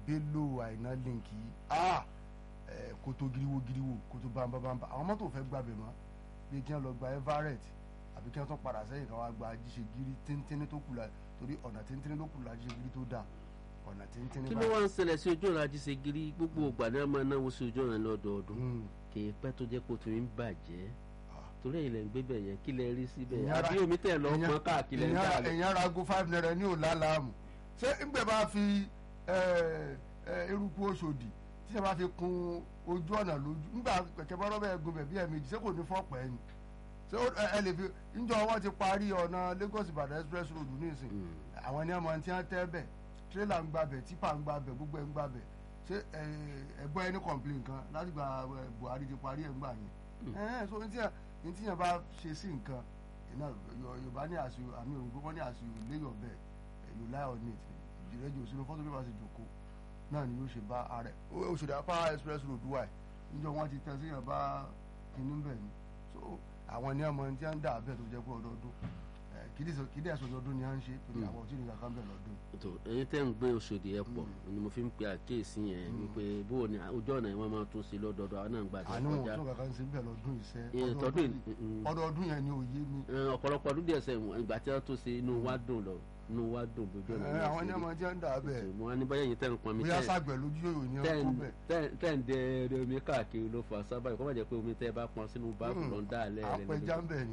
bello àìná link yìí ah ẹ kótó giriwo giriwo kótó bámbábámbá àwọn mọ́tò fẹ́ gbàbẹ̀ mọ́ bí kí wọ́n lọ gba everett àbí kí wọ́n tún padà sẹ́yìn kan wá gba jíṣe giri tíntínní tó kù la torí ọ̀nà tíntínní ló kù la jíṣe giri tó dáa ọ̀nà tíntínní kí ló wá ń ṣẹlẹ̀ sí ojú ọ̀nà ajíṣegiri gbogbo ògbà náà máa náwó sí ojú ọ̀nà lọ́dọọdún Mm. kì í pẹ́ tó jẹ́ kó tún ń bàjẹ́ Ah. torí ẹ̀yin lẹ̀ ń gbé bẹ̀ yẹn kí lẹ rí síbẹ̀ Ìyẹn ara- àbí omi tẹ̀ lọ Èèyàn- pọn káàkiri ẹ̀ ń èèyàn- dà lọ. èèyàn ra ago five naira ní òlà láàmù ṣé ńgbẹ bá fi ẹ, ẹ, eruku oṣòdì tí ṣe bá fi kun ojú ọ̀nà lójú ńgbà kẹ̀kẹ́ bọ́rọ́ bẹ́ẹ̀ gun bẹ̀ bí ẹ̀mejì ṣé kò ní fọ́pẹ́ ni ṣé ó- ẹ ẹ lè fi ńjọ wọn ti parí ọ̀nà Lagos Ìbàdàn express road nísìn Mm. àwọn ní ọmọ tí wọ́n tẹ́ bẹ̀ tírélà ń gbabẹ̀ típà ń gbabẹ̀ gbogbo ẹ̀ ń gbabẹ̀ ṣé ẹ, ẹgbọ́n ẹni complain kan láti gba ẹ, Buhari ti parí ẹ̀ ń gbà yẹn ẹ̀ so ní tíyàn ní tíyàn bá ṣe sí nǹkan iná Yorùbá ní àṣù àmì òyìnbó wọn ní àṣù lay your bet you lie on it ìrẹ́jọ òsínú fọ́tò bí wọ́n ṣe jòkó náà ni yóò ṣe bá ààrẹ Òṣòdì Power Express road wà níjọ wọn ti tẹ síyàn bá kinní bẹ̀ ni so àwọn ní ọmọ tí wọ́n ń dà bẹ́ẹ̀ tó jẹ́ pé ọdọọdún ẹ̀, kìdí sọ- kìdí ẹ̀sọ́ ọdọọdún ni à ń ṣe torí àwọn òtí nìkan kan bẹ̀ lọ́dún tó ẹ̀yin tẹ́ ń gbé Òṣòdì ẹ̀ pọ̀ ni mo fi ń pe àkíyèsí yẹn wípé bó o ní ojú ọ̀nà yẹn wọ́n máa tún sí lọ́dọọdún àwọn náà ń gbà tó àánú wọn kọjá tó kankan sí bẹ̀ lọ́dún iṣẹ́ Ìyẹn tọdún yìí, yìí- mm, ọdọọdún yẹn ni òye mi Ẹ, ọ̀pọ̀lọpọ̀ ọdún díẹ̀ sẹ́yìn ìgbà tí wọ́n tó ṣe inú wa dùn lọ inú wa dùn lójú ọ̀nà ẹ̀, náà àwọn ní sí ọmọ tí wọ́n ń dà bẹ́ẹ̀ rí. mo wá ní báyẹn yìí tẹ́ ń pọn mi bóyá tẹ́ sàgbẹ̀ lójú yòyò ni wọ́n kó bẹ̀ tẹ́ ń dẹ ẹrẹ omi káàkiri ló fà sábà kọ́ má jẹ́ pé omi tẹ́ bá pọn sínú báàbù lọ ń dá alẹ́ rẹ̀ àpẹja ń bẹ̀ ni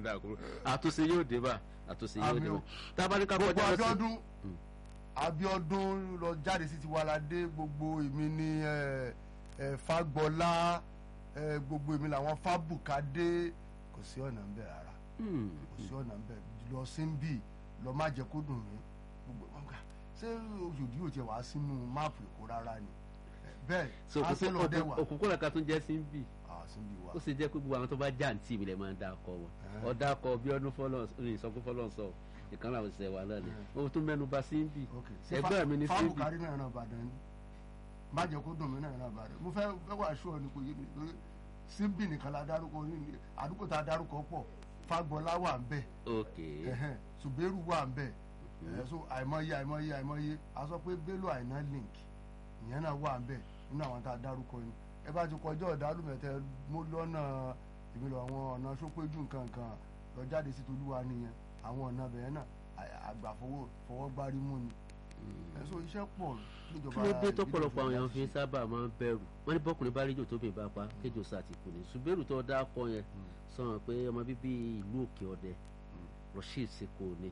àtúnṣe yóò dé bá àtúnṣe yóò dé Àmì bá o. tábàlíkà gbogbo kọjá lọ sí Abíọ́dún Abíọ́dún lọ jáde sí Tiwalade gbogbo èmi ni ẹ, ẹ, Fagbọ́lá ẹ, gbogbo èmi làwọn Fábùkádé kò sí ọ̀nà ń bẹ̀ rárá Hmm. kò sí ọ̀nà ń bẹ̀ lọ sí ń bì lọ má jẹ́ kó dùn mí gbogbo wọn gbà ṣé Òṣòdì yóò tiẹ̀ wá sínú máàpù Èkó rárá ni Ẹ, bẹ́ẹ̀ so kò sí Arsenal dẹ̀ wà òkùnkùn kan tún jẹ́ sí ń bì Ah, sí ń bì wà ó sì jẹ́ pé gbogbo àwọn tó bá jàǹtì ìbílẹ̀ máa ń dá akọ wọn Ẹ̀. ọ̀dà akọ bí ọdún fọlọ́n ní ìsọkún fọlọ́n sọ ìkan làwọn ìṣẹ̀ wà náà ni ó tún mẹ́nu bà sí ń bì ok ṣé ẹgbẹ́ mi ní sí ń bì Fábùkárí náà náà Ìbàdàn ni má jẹ́ kó dùn mí náà náà Ìbàdàn mo fẹ́ fẹ́ wà ṣọ́ ni kò yé mi lórí síbì nìkan la dárúkọ ní àdúgbò tá a dárúkọ pọ̀ Fagbọ́lá wà ń bẹ̀ ok ẹ̀hẹ́n Ṣùbẹ́rù wà ń bẹ̀ ẹ̀ so àìmọye àìmọye àìmọye a sọ pé Bello Àìná link ìyẹn náà wà ń bẹ̀ nínú àwọn tá a dárúkọ ni ẹ bá ti kọjá ọ̀dàlùmẹ̀tẹ mo lọ́nà ìmìlọ àwọn ọ̀nà sópéjú nǹkan kan lọ jáde sí Tolúwa nìyẹn àwọn ọ̀nà bẹ̀yẹn náà à- àgbàfọwọ́ fọwọ́gbárí mú ni ẹ so iṣẹ́ pọ̀ kí níjọba ló dé ìbílẹ̀ tọ́pọ̀lọpọ̀ àwọn èèyàn láti fi ṣe. sábà máa ń bẹ̀rù wọ́n ní bọ́kùnrin bá rédíò tóbi bá pa kéjò sàtìkù ní ṣùgbẹ́rù tó dá kọ yẹn sọ̀rọ̀ pé ọmọ bíbí ìlú òkè ọ̀dẹ Rasheed Seko ni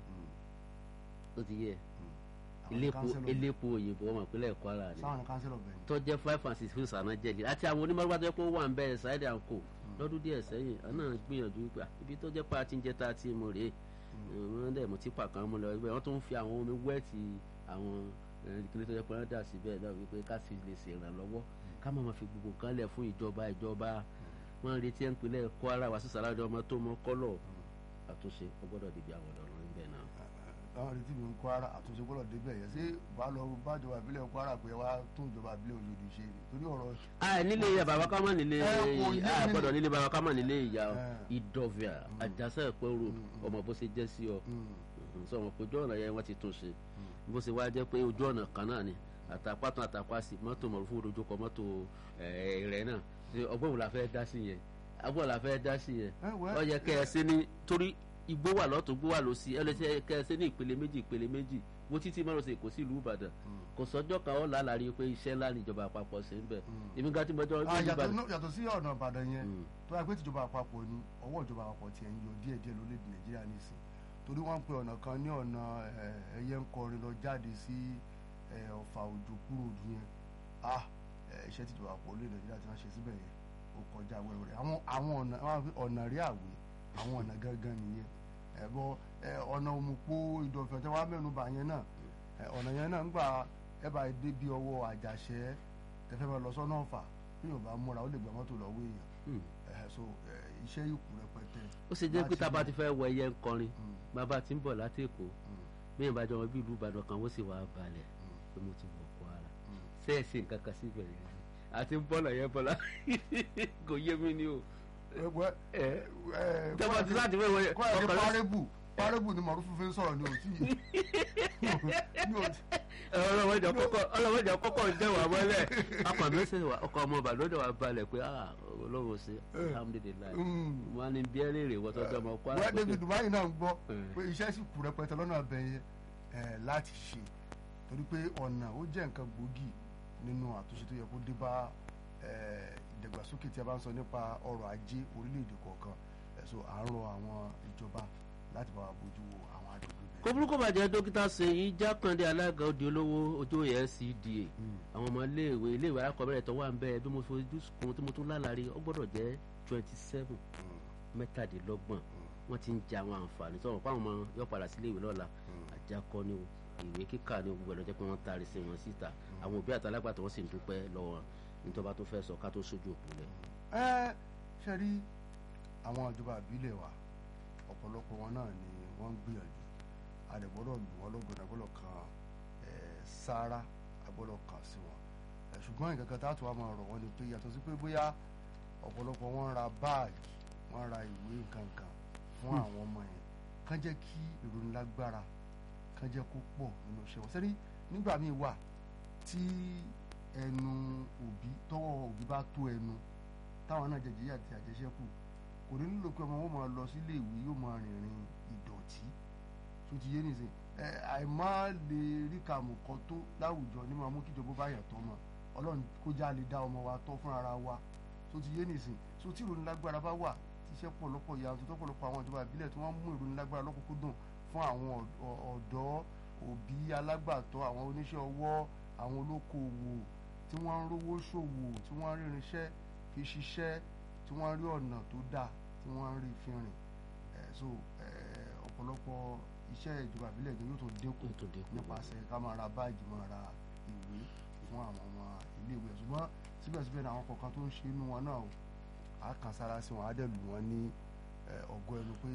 ó ti yẹ Àwọn iléepo kánsẹ́lọ̀- iléepo òyìnbó ọmọ ìpínlẹ̀ Kwara ni sáwọn kánsẹ́lọ̀ bẹ̀ ni. tó jẹ́ five and six fún sànà jẹ́lì àti àwọn onímọ̀lúwà tó yẹ kó wà ń bẹ̀rẹ̀ ṣáìdì àǹkó lọ́dún díẹ̀ sẹ́yìn àná gbìyànjú pé à, ibi tó jẹ́ pa ti ń jẹ́ tá a ti mú rèé wọ́n dẹ̀ mú tipa kan mú lọ ibẹ̀ wọ́n tún fi àwọn omi wẹ́ẹ̀tì àwọn ìkíni tó yẹ pé wọ́n dà síbẹ̀ náà wípé ká sì lè ṣèrànlọ́wọ́ ká má máa fi gbogbo nǹkan lẹ̀ fún ìjọba ìjọba wọ́n ń retí ẹ̀ ń pinlẹ̀ Kwara wá sí sàrádì ọmọ tó mọ kọ́lọ̀ àtúnṣe ó gbọ́dọ̀ dìbì àwọn ọ̀dọ́ níbẹ̀ náà. àwọn retí mi ń Kwara àtúnṣe gbọ́dọ̀ débẹ̀ yẹn ṣé bá lọ bájọba ìbílẹ̀ Kwara pé wá tún ìjọba ìbílẹ̀ Òṣòdì ṣe ni torí ọ̀rọ̀ a nílé ìyá bàbá ká má nílé Ẹ, kò yé a mi gbọ́dọ̀ ni. nílé bàbá ká má nílé ìyá Ẹ. ìdọ̀fìà àjàsẹ́ ẹ̀pẹ́ road ọmọ bó ṣe jẹ́ sí ọ sọ wọn pé ojú ọ̀nà yẹn wọ́n ti tún ṣe bó ṣe wá jẹ́ pé ojú ọ̀nà kan náà ni àtàpátán àtàpásì mọ́tò mọ̀rúfú dojúkọ mọ́tò rẹ̀ náà ṣe ọgbọ́n wo la fẹ́ dá sí yẹn ọgbọ́n la fẹ́ dá sí yẹn Ẹ, wẹ́- ó yẹ kẹ́ ẹ ṣe ní torí igbó wà lọ́tún igbó wà lọ́sí ẹ lè ṣe kẹ́ ẹ ṣe ní ìpele méjì ìpele méjì bó títí mọ́rọ̀ ṣe kò sí ìlú Ìbàdàn kò sọ́jọ́ kan ó lálàrí pé iṣẹ́ ńlá níjọba àpapọ̀ ṣe ń bẹ̀ èmi gan tí mo jọ Ah, gbé yàtọ̀ Ìbàdàn náà- yàtọ̀ sí ọ̀nà Ìbàdàn yẹn Mm. tó wáá pé tìjọba àpapọ̀ ni ọwọ́ ìjọba àpapọ̀ tiẹ̀ ń yọ díẹ̀ díẹ̀ lórílẹ̀‐èdè Nàìjíríà nìsín torí wọ́n ń pe ọ̀nà kan ní ọ̀nà eh, ẹyẹ ń kọrin lọ jáde sí eh, Ọ̀fà Òjò kúrò òdù yẹn ah eh, iṣẹ́ tìjọba àpapọ̀ orílẹ̀ Nàìjíríà ti wọ́n ṣe síbẹ̀ yẹn ó kọjá wẹ́wẹ́rẹ́ àwọn àwọn ọ̀nà wọ́n á fi ọ̀nà rí àwé àwọn ọ̀nà gangan nìyẹn ẹ̀bọ ọ̀nà òmùpó ìdọ̀fẹ́ tẹ́ wá mẹ́nu bà yẹn náà eh, ọ̀nà yẹn náà ń gbà ẹ bá dé bí ọwọ́ àjàṣẹ́ tẹ́fẹ́ máa lọ sọ́nà ọ̀fà bí yóò bá múra ó lè gba mọ́tò lọ́wọ́ èèyàn Hmm. ẹ̀ so eh, iṣẹ́ ìkù rẹpẹtẹ. ó ṣe jẹ́ pé láti tá a bá lè- ti fẹ́ wọ ẹyẹ ń kọrin Mm, bàbá tí ń bọ̀ láti Èkó mm, bí ìbàdàn wọn bí ìlú Ìbàdàn kan wọ́n sì wá balẹ̀ pé mo ti wọ̀ Kwara mm. sẹ́ẹ̀sì nǹkan kan síbẹ̀ yẹn àti ń bọ́lọ̀ yẹn bọ́lá kò yé mi ni o. Ẹgbẹ́ ẹ ẹ tẹ́wọ́n ti láti fẹ́ wọ yẹn kọ́ ẹ̀ ní ọkọ̀ lọ- párébù párébù ni mọ̀rú fífi ń sọ̀rọ̀ ní òtí yìí ní òtí ọlọ́wọ́jà kọ́kọ́ ọlọ́wọ́jà kọ́kọ́ ń jẹ́ wà mọ́lẹ̀ akọ̀ mi ṣe wà ọkọ̀ ọmọ bàlódé wà balẹ̀ pé ah olówó ṣe alhamdulilayi Mm. wọn á ní bí ẹ léèrè wọ́n tọ́jú ọmọ kwara wọ́n david dubai náà ń gbọ́ Mm. pé iṣẹ́ sì kù rẹpẹtẹ lọ́nà abẹ yẹn ẹ̀, láti ṣe torí pé ọ̀nà ó jẹ́ nǹkan gbòógì nínú àtúnṣe tó yẹ kó dé bá ẹ̀, ìdàgbàsókè tí a bá ń sọ nípa ọrọ̀ ajé orílẹ̀-èdè kọ̀ọ̀kan ẹ̀, so à ń rọ àwọn ìjọba láti bá wa bójú wo àwọn agbègbè bẹ́ẹ̀. kó burúkú bàjẹ́ dókítà Ṣèyí Jákàndé alága òde olówó ojú LCDA Mm. àwọn ọmọ iléèwé iléèwé alákọ̀ọ́bẹ̀rẹ̀ tó wà ń bẹ́ẹ̀ bí mo fojú kun tí mo tún lálàrí ó gbọ́dọ̀ jẹ́ twenty seven Mm. mẹ́tàdínlọ́gbọ̀n wọ́n ti ń jẹ àwọn àǹfààní sọ̀rọ̀ fáwọn ọmọ yóò padà sí iléèwé lọ́la àjàkọ́ ni o ìwé kíkà ni o gbogbo ẹ̀ ló jẹ́ pé wọ́n taari sí wọn síta àwọn òbí àtàlágbàtọ́ wọ́n sì ń dúpẹ́ lọ́wọ́ nítorí bá tó fẹ́ sọ ká tó sójú òkú lẹ̀. ẹ ṣe rí àwọn ìjọba ìbílẹ̀ wa ọ̀pọ̀lọpọ̀ wọn náà ni wọ́n ń gbìyànjú àdẹ̀gbọ́dọ̀ lù wọ́n lọ́gọ̀dọ̀ àgbọ̀dọ̀ kan ẹ̀, sáárá àgbọ̀dọ̀ kan sí wọn ẹ̀, ṣùgbọ́n nǹkan kan tá a tún wá máa rọ̀ wọ́n ni pé yàtọ̀ sí pé bóyá ọ̀pọ̀lọpọ̀ wọn ra báàgì wọ́n ra ìwé nǹkan kan fún àwọn ọmọ yẹn kán jẹ́ kí ìrónilágbára kán jẹ́ kó pọ̀ nínú iṣẹ́ wọn sẹ́rí nígbà míì wà tí ẹnu òbí tọwọ́ òbí bá tó ẹnu táwọn náà jẹjẹrẹ àti àjẹsẹ́kù kò ní nílò pé ọmọ wọn máa lọ sílé ìwé yóò máa rìnrìn ìdọ̀tí tó ti yé nìsín ẹ àìmọ́ lè rí kàmù kan tó láwùjọ ní máa mú kí ìjọba bá yàn tọ́ mọ́ ọlọ́run kó já lè dá ọmọ wa tọ́ fún ara wa tó ti yé nìsín so tí ìrònílágbára bá wà tíṣẹ́ pọ̀lọpọ̀ yàtọ̀ tó pọ̀lọpọ̀ àwọn ìjọba ìbílẹ̀ tí wọ́n mú ìrònílágbára lọ́kùnkúndùn fún àwọn ọ̀dọ́- ọ̀dọ́ òbí alágbàtọ́ àwọn oníṣẹ́ ọwọ́ àwọn olókoòwò tí wọ́n ń rówó ṣòwò tí wọ́n ń rí irinṣẹ́ fi ṣiṣẹ́ tí wọ́n rí ọ̀nà tó dáa tí wọ́n rí fi rìn ẹ̀ so ẹ̀, ọ̀pọ̀lọpọ̀ iṣẹ́ ìjọba ìbílẹ̀ gan yóò tó dínkù Yóò tó dínkù. nípasẹ̀ ká máa ra báàgì máa ra ìwé fún àwọn ọmọ iléèwé ṣùgbọ́n síbẹ̀síbẹ̀ ní àwọn kọ̀ọ̀kan tó ń ṣe inú wọn náà o á kàn sára sí wọn á dẹ̀ lù wọ́n ní ẹ̀, ọ̀gọ́ ẹnu pé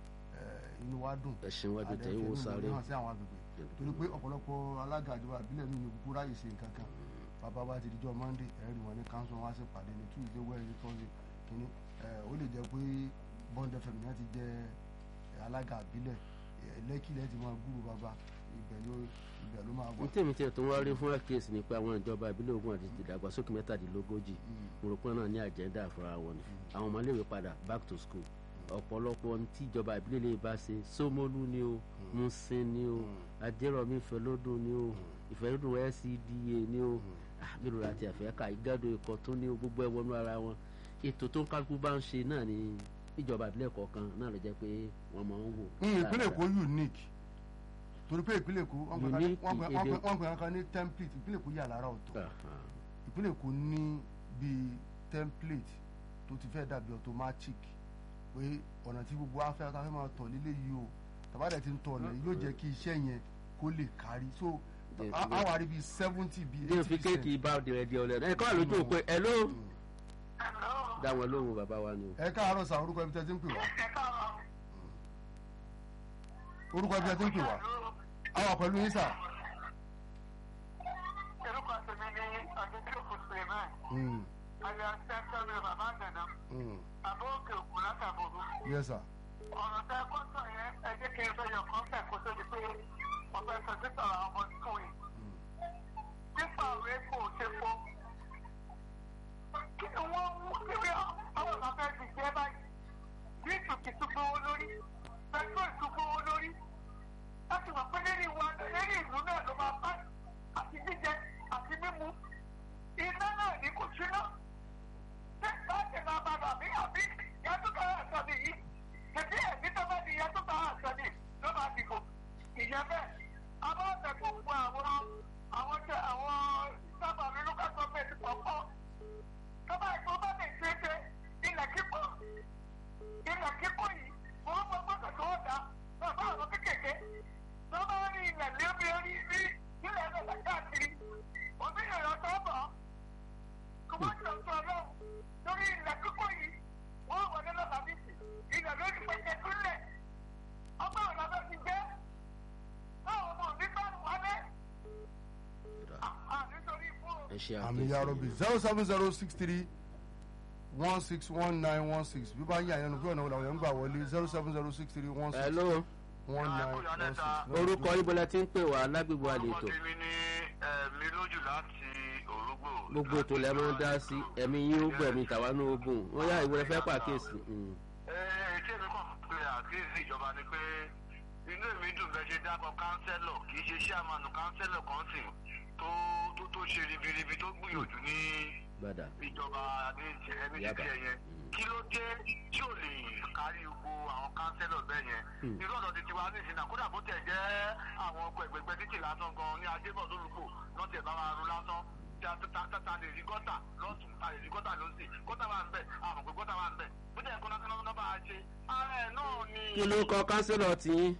ẹ̀, inú wa dùn ẹ̀sìn wájú tẹ̀ àdẹ̀fẹ̀ ìwò inú sáré wọn hàn sí àwọn agbègbè torí pé ọ̀pọ̀lọpọ̀ alága ìjọba ìbílẹ̀ mi ní kúkú ráyè ṣe nǹkan kan bàbá wa ti dijọ́ monday ẹ̀rí wọn ní council wá sí pàdé ní tuesday wednesday thursday kìíní ẹ̀ ó lè jẹ́ pé bond fm náà ti jẹ́ ẹ̀, alága ìbílẹ̀ ẹ̀, lẹ́kì lẹ́ ti máa gúrú bàbá ibẹ̀ ló ibẹ̀ ló máa wà. ní tèmi tiẹ̀ tó ń wá rí fún àkíyèsí ni pé àwọn ìjọba ìbílẹ̀ ogun àti ìdàgbàsókè mẹ́tàdínlógójì òrùpọ̀ náà ní àjẹ́ndà fúnra wọn ni àwọn ọmọléèwé padà back to school ọ̀pọ̀lọpọ̀ ohun tí ìjọba ìbílẹ̀ lè bá ṣe Ṣómólú ni o Musin ni o Adérọ̀mí Ìfẹ́lódùn ni o Ìfẹ́lódùn LCDA ni o mélòó la ti ẹ̀fẹ́ ká ìgádùn ikọ̀ tó ní o gbogbo ẹ̀ wọnú ara wọn ètò tó ń kálukú bá ń ṣe náà ni ìjọba ìbílẹ̀ kọ̀ọ̀kan náà ló jẹ́ pé wọ́n máa ń wò. Mm, ìpínlẹ̀ èkó unique torí pé ìpínlẹ̀ èkó wọ́n pè Unique wọ́n pè- wọ́n èdè- pè- wọ́n pè kankan ní template ìpínlẹ̀ èkó yà lára ọ̀tọ̀ Aha. ìpínlẹ̀ èkó ní bíi template tó ti fẹ́ dàbí automatic pé ọ̀nà tí gbogbo afẹ́ afẹ́ máa tọ̀ lílé yìí o tàbádẹ́ ti ń tọ̀ ọ̀nà yìí yóò jẹ́ kí iṣẹ́ yẹn kó lè kárí so Yes, a- a wà rí bíi seventy bíi bí o eighty fi kéèkì bá ọdẹ rẹ di ọlẹ ẹ kọ́ àlójú òpin ẹ ló dá wọn lóhùn bàbá wa ni o. ẹ káàárọ̀ sa orúkọ ibi tẹ́ ti ń pè wá orúkọ ibi tẹ́ ti ń pè wá àwọn pẹ̀lú yín sà. orúkọ tèmi ní ọdúnjọ́kù suleiman Mm, àyà sẹ́ńtọ́ mi bàbá àgbẹ̀nà mm, bàbá òkè òkú látàbòrò yes sir. ọ̀rọ̀ tẹ kọ́tọ̀ yẹn ẹ jẹ́ kí n fẹ́ yọ kọ́ńtẹ̀ kó tó di pé ọ̀fẹ́ sọ títọ̀ àwọn ọmọ skul yìí nípa ọ̀rọ̀ epo ṣe fọ́ kí ni wọ́n mú síbi àwọn ọ̀fẹ́ ti jẹ́ báyìí díìtù kì í tún gbówó lórí pẹtrol tún gbówó lórí láti wà pé lẹ́yìn wa lẹ́yìn ìlú náà ló máa bá àti jíjẹ àti mímu iná náà ní kò síná ṣé báyìí máa bá bàbí àbí yàtúkà àṣàbí yìí tètè ẹ̀mí tó bá di yàtúkà àṣàbí ló máa dìbò ìyẹn bẹ́ẹ̀ àwọn ọ̀sẹ̀ tó ń pa àwọn àwọn tẹ àwọn sábà mi lókà gọ́ọ̀mẹ̀ntì kọ̀ọ̀kan tó bá ìgbó bá lè ṣe é ṣe ilẹ̀ kíkọ́ ilẹ̀ kíkọ́ yìí wọ́n mọ gbọ́dọ̀ tó dá bàbá àwọn kékèké tó bá rí ilẹ̀ lébi orí rí ilẹ̀ ẹ̀dọ̀ káàkiri òbí ìrọ̀ tó bọ̀ kò má jọ sọ lọ lórí ilẹ̀ kíkọ́ yìí wọ́n wọlé lọ́ba bíbí ilẹ̀ lórí pẹ̀kẹ́ kúnlẹ̀ ọgbà ọ̀nà bá ti jẹ́ báwo mo ní bá wọlé nítorí fún ẹ ṣe àmì àkíyèsí. ya rọbì zero seven zero six three one six one nine one six bí bá ń yà yẹnu fún ọ̀nà wọlé àwọn yẹn ń gbà wọlé zero seven zero six three one ẹ six ló one nine Kúrò one Anẹ́ta. six. orúkọ yín bọ́lá tí ń pè wá lágbègbè àlejò Orúkọ tèmi ní ẹ̀mí lójú láti Òrógbò. gbogbo ètò lẹ́ máa ń dá sí ẹ̀mí yín ó gbẹ̀mí tàwa náà ó gùn wọ́n yá ìwé fẹ́ pàkíyèsí. Mm. Ee tí èmi kàn pé àkíyèsí ìjọba ni pé inú èmi dùn bẹ́ẹ̀ ṣe dákọ̀ kánsẹ́lọ̀ kì í ṣe ṣíàmánu kánsẹ́lọ̀ kan sì tó tó tó ṣe ribiribi tó gbìyànjú ní gbàdà ìjọba ní ẹni Yaba. títí ẹ yẹn Mm. kí ló dé tí ò lè kárí gbogbo àwọn kánsẹ́lọ̀ bẹ́ẹ̀ yẹn Mm. irú ọ̀dọ̀ ti tiwa ní ìsìn náà kódà bó tẹ̀ jẹ́ àwọn ọkọ̀ ẹ̀gbẹ̀gbẹ̀ títì lásán gan ní adébọ̀ lórúkọ lọ́tẹ̀ bá wa ru lásán tí a ta ta ta lè rí gọ́tà lọ́tún ta lè rí gọ́tà lọ́sì gọ́tà wà ń bẹ̀ àmọ̀ pé gọ́tà wà ń bẹ̀ bó tẹ̀ kọ́nà kọ́nà kọ́nà bá a ṣe ara ẹ̀ náà ni. kí ló kọ kánsílọ̀ tí yín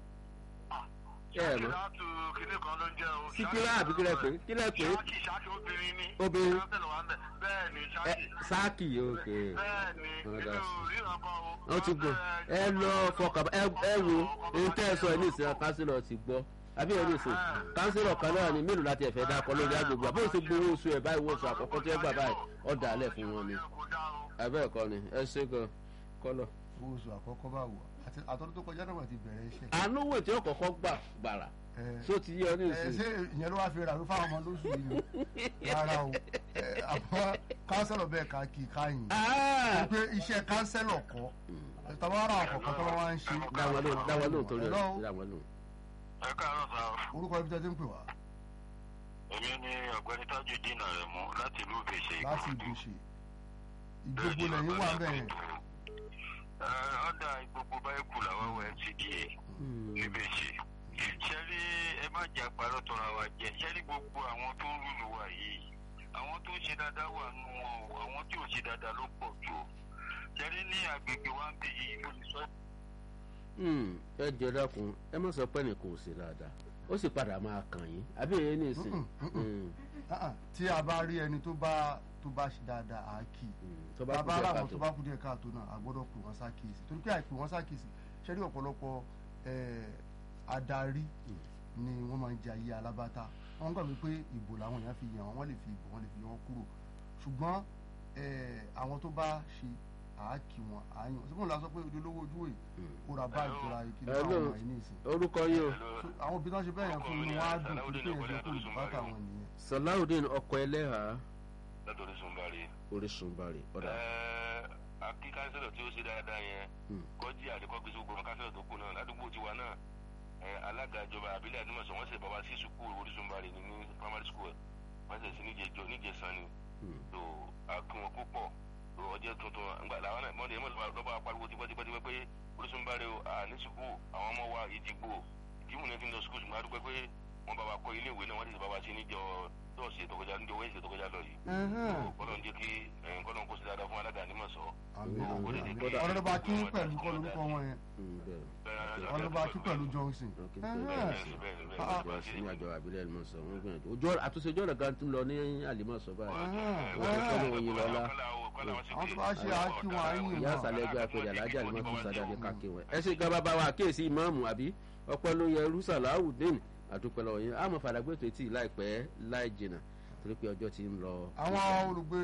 ẹ ẹ mọ̀ láti kinní kan ló ń jẹ́ o. síkírà àbí kílẹ̀ pé kílẹ̀ pé ṣáàkì ṣáàkì obìnrin ni. Obìnrin. kánsẹ́lọ̀ wà ń bẹ̀ bẹ́ẹ̀ ni ẹ ṣáàkì. sáàkì òkè bẹ́ẹ̀ni Ọ̀dà èmi sí. ò ríran kan o. wọ́n ti gbọ́ ẹ lọ fọkàn ẹ ẹ wo èyí tẹ́ ẹ sọ ẹ ní ìsìn kánsílọ̀ ti gbọ́ àbí ẹ ní ìsìn kánsílọ̀ kan náà ni mélòó láti ẹ̀fẹ́ dákọ lórí agbègbè àbó ṣe gbowó oṣù ẹ̀ báyìí wọ́n sọ àkọ́kọ́ tí ẹ gbà báyìí ọ̀dà alẹ̀ fún wọn ni kò dá o. abẹ́ ẹ̀kọ́ ni ẹ ṣe gan kọ́lọ̀. owó oṣù àkọ́kọ́ bá wọ̀ àti àtọ́dún tó kọjá náà wọ́n ti bẹ̀rẹ̀ iṣẹ́. àánú wò tí ó kọ́kọ́ gbà gbàrà Ẹ, tó ti yẹ ọ ní ẹ, ìsìn ṣé ìyẹn ló wá fi rà ló fáwọn ọmọ lóṣù yìí ni rárá o Ẹ, àmọ́ kánsẹ́lọ̀ bẹ́ẹ̀ ká kí i káyìn Ah! pé iṣẹ́ kánsẹ́lọ̀ kọ́ tàbára àkọ́kọ́ tó wá ń ṣe dáwọn lóhùn dáwọn lóhùn torí Hello? ẹ dáwọn lóhùn. ẹ káàárọ̀ sá o. orúkọ ibi tẹ́ ti ń pè wá èmi ni ọ̀gbẹ́ni tajudeen aremu láti ìlú ìbèṣe láti ìgbésẹ̀ ìgbogbo lẹ́yìn wà bẹ́ẹ̀ ọ̀dà gbogbo báyìí kù làwọn wọ mcda ìbèṣe. ṣẹ́rí ẹ má jẹ́ àpárọ̀ tọrọ àwa jẹ ṣẹ́rí gbogbo àwọn tó ń lùlù wa yìí àwọn tó ń ṣe dáadáa wà nù wọn o àwọn tí ò ṣe dáadáa ló pọ̀ jù o. ṣẹ́rí ní agbègbè wa ń bí yìí mo lè sọ Hmm, ẹ jẹ dákun ẹ má sọ pé nìkan ò sí dáadáa ó sì padà máa kàn yín àbí èyí ní ìsìn. Mm-mm, mm-mm. Hmm, Ah, ah, tí a bá rí ẹni tó bá tó bá ṣe dáadáa á kì í hmm, tó bá kú bàbá díẹ̀ àwọn káàtó. tó bá kú díẹ̀ káàtó náà a gbọ́dọ̀ pè wọ́n sákèsì torí pé àìpè wọ́n sákèsì ṣẹ́rí ọ̀pọ̀lọpọ̀ eh, adarí ni wọ́n máa ń jẹ ayé alábàtà wọ́n gbàgbé pé ìbò làwọn èèyàn fi yàn wọ́n wọ́n lè fi ìbò wọ́n lè fi yàn wọ́n kúrò ṣùgbọ́n eh, àwọn tó bá ṣe àákì wọn àáyàn ṣùgbọ́n la sọ pé ojúlówó ojú ẹ̀ kó ra báàgì tó ra ìkíni Hello. fún àwọn ẹ̀yìn ìsìn orúkọ yìí o So, àwọn òbí náà ṣe bẹ́ẹ̀ yẹn fún inú wọn á dùn kí pé ẹ̀ṣẹ̀ kó ìbátan wọn nìyẹn. salawudeen ọkọ ẹlẹ́hà látọ̀rí sunbari. orísun bari ọ̀dà. akí kánsẹ́lọ̀ tí ó ṣe dáadáa yẹn Hmm. kọjí àdékọ́gbé sí gbogbo kánsẹ́lọ̀ tó kù náà ládùúgbò tiwa náà ẹ, alága ìjọba àbílẹ̀ àdúmọ̀sán wọ́n ṣe bàbá sí sukùl orísunbari ní ní primary school wọ́n ṣe sí níjẹjọ níjẹsán ni Hmm. tó akún wọn púpọ̀ tó ọjọ́ tuntun àgbà làwọn náà mọ́ni ẹ̀mọ́ lọ́ba apariwo tipẹ́tipẹ́ pé orísunbari o à ní sukùl àwọn ọmọ wa ìdìgbò ìdìbò ní fi ń lọ sukùl ṣùgbọ́n a dúpẹ́ pé wọ́n bá wa kọ́ ilé ìwé náà wọ́n ti ṣe bá wa sí níjọ tọ́ọ̀sì tó kọjá níjọ wẹ́ẹ̀sì tó kọjá lọ yìí kọ́lọ́n jẹ́ kí kọ́lọ́n kó sí dáadáa fún alága nímọ̀ sọ. àmì Hmm. àmì Kódà- ọlọ́dọ̀bà kí pẹ̀lú kọ́ lórúkọ wọn yẹn Hmm, bẹ́ẹ̀ ọlọ́dọ̀bà kí pẹ̀lú Johnson. ok Ẹhẹ́n. bẹ́ẹ̀ Ah, ọjọ́ sí ní àjọ àbílẹ̀ ẹ̀mọ́ sọ wọ́n gbìyànjú ojú ọ̀rọ̀ àtúnṣe ojú ọ̀rọ̀ gan tún lọ ní àlìmọ́sọ báyìí. ẹhẹ́n, Wọ́n ti ẹhẹ́n. kọ́ oyin lọ́la. àwọn tó bá ṣe àákí wọn àáyìn ìyá wọn. àṣàlẹ̀ ẹgbẹ́ àpèrè alájà ni wọ́n tún sadà ní káàkiri wọn. ẹ ṣe gan bàbá wa àkíyèsí ìmáàmù àbí ọpẹ́ ló yẹ rúṣàláwùdín àdúpẹ́ lọ́wọ́ yẹn àmọ́ fàdàgbé tó etí láìpẹ́ láì jìnà torí pé ọjọ́ ti ń lọ. àwọn olùgbé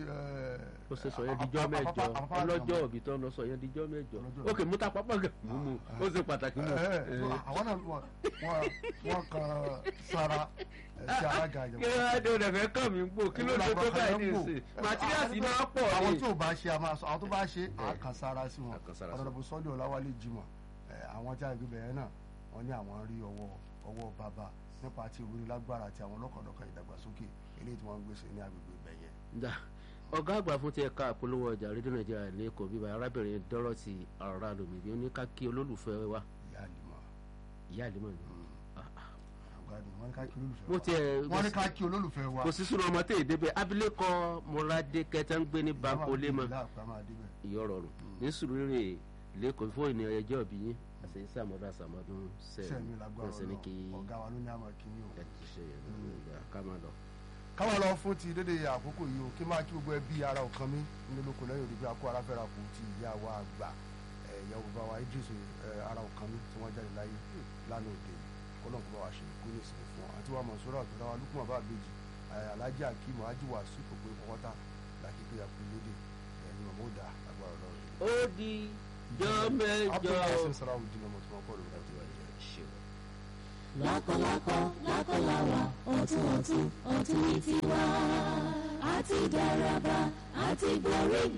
ó ṣe sọ yẹn dijọ́ mẹ́jọ ọlọ́jọ́ òbí tó ń lọ sọ yẹn dijọ́ mẹ́jọ Ọlọ́jọ́ ókè múta pápá gan mú mu ó ṣe pàtàkì mú. àwọn náà wọn wọn- wọn kan sara ẹ, sí alága kí ìjọba. ló dé ọ̀dẹ̀ fẹ́ kàn mí gbò kí ló dé tó báyìí ní ìsìn màtíríàsì máa pọ̀ àwọn ní. tí ò bá ṣe a máa sọ àwọn tó bá ṣe àkànsára sí wọn Àkànsára sí wọn. ọ̀dọ̀dọ̀bù sọ́jọ́ ọ̀làwálé jimoh ẹ, àwọn tí a gbé bẹ̀rẹ̀ náà wọ́n ní àwọn rí ọwọ́ ọwọ́ bàbá nípa ti ìwúrí lágbára àti àwọn lọ́kọ̀ọ́dọ̀kọ̀ ìdàgbàsókè eléyìí tí wọ́n ń gbèsè ní agbègbè ibẹ̀ yẹn. Dà, ọ̀gá àgbà fún ti ẹ̀ka àpolówó ọjà rédíò nàìjíríà lẹ́kọ̀ọ́ bíbá arábìnrin Dorothy Arárọ̀mí bí ó ní ká kí olólùfẹ́ wa ìyá àlìmọ́ ìyá àlímọ̀ ni. àgbàdo wọ́n ní ká kí olólùfẹ́ mo wa tiẹ̀ wọ́n ní ká kí olólùfẹ́ wa kò sí súnú ọmọ tẹ̀ débẹ̀ abilékọ mọ́ládé kẹta ń gbé ní bankolé mọ́ láàpá máa débẹ̀. ìyọ̀rọ̀rùn ní sùúrùrè lẹ́kọ̀ọ́ fún ìní ọjọ́ bí yín àti sàmọ́dún àsàmọ́dún sẹ́mi sẹ́mi lágbára wọ́n sì ní kí ọ̀nà ọ̀gá wa ló ní àmọ́ kí yín o. ẹ ti ṣe yẹn lọ́wọ́ ká máa lọ. káwọn lọ fún ti dédé àkókò yìí o kí máa kí gbogbo ẹbí ara ọ̀kan mi nínú olóko lẹ́yìn òdìbí akó ara fẹ́ra kù ti ìyá wa àgbà ẹ̀, ìyá bàbá wa Idris ẹ̀, ara ọ̀kan mi tí wọ́n jáde láyé lánàá òde kọ́lọ́n kó bá wa ṣe kó ní ìsinmi fún wọn àti wa Mọ̀súrà àtọ́lá wa lukuma bá àbèjì Alhaji Akeem Haji Wasiu kò pé kọ́kọ́tà làkíkẹ́ yàkú lédè ẹ̀yìn mọ̀mọ́dà agbára ọlọ́run. ó di jọ mẹ́jọ. abdulhasan salawudeen ọmọ tí wọn kọ lórí àti wáyé. lákọ̀lákọ̀ lákọ̀láwà ọ̀tún ọ̀tún ọ̀tún ní tiwa àti dáraba àti borí